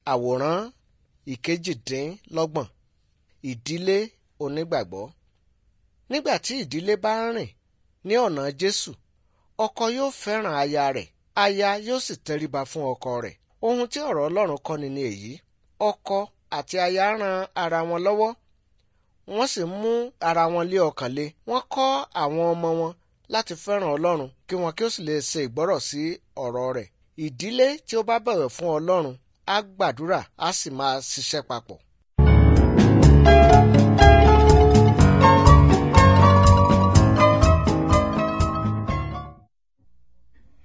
àwòrán ìkejìdínlọ́gbọ̀n ìdílé onígbàgbọ́. nígbà tí ìdílé bá ń rìn ní ọ̀nà Jésù ọkọ yóò fẹ́ràn aya rẹ̀ aya yóò sì tẹríba fún ọkọ rẹ̀ ohun tí ọ̀rọ̀ Ọlọ́run kọ́ni ni èyí ọkọ àti aya ran ara wọn lọ́wọ́ wọ́n sì mú ara wọn lé ọkàn le wọ́n kọ́ àwọn ọmọ wọn láti fẹ́ràn Ọlọ́run kí wọn kí ó sì lè ṣe ìgbọ́rọ̀ sí ọ̀rọ̀ rẹ̀ ìdílé tí ó bá bẹ̀wẹ̀ fún Ọlọ́run á gbàdúrà á sì máa ṣiṣẹ́ papọ̀.